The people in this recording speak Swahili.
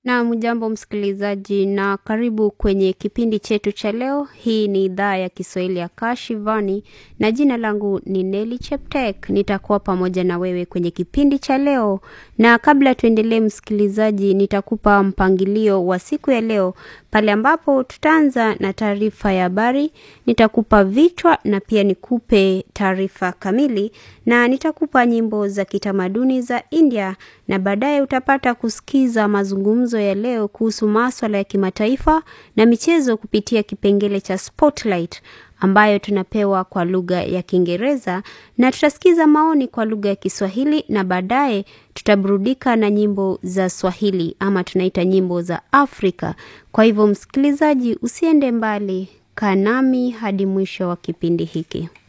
Na jambo msikilizaji, na karibu kwenye kipindi chetu cha leo. Hii ni idhaa ya Kiswahili ya Kashivani na jina langu ni Neli Cheptek. Nitakuwa pamoja na wewe kwenye kipindi cha leo, na kabla tuendelee, msikilizaji, nitakupa mpangilio wa siku ya leo pale ambapo tutaanza na taarifa ya habari, nitakupa vichwa na pia nikupe taarifa kamili, na nitakupa nyimbo za kitamaduni za India, na baadaye utapata kusikiza mazungumzo ya leo kuhusu maswala ya kimataifa na michezo kupitia kipengele cha Spotlight ambayo tunapewa kwa lugha ya Kiingereza na tutasikiza maoni kwa lugha ya Kiswahili na baadaye tutaburudika na nyimbo za Swahili ama tunaita nyimbo za Afrika. Kwa hivyo, msikilizaji, usiende mbali, kaa nami hadi mwisho wa kipindi hiki.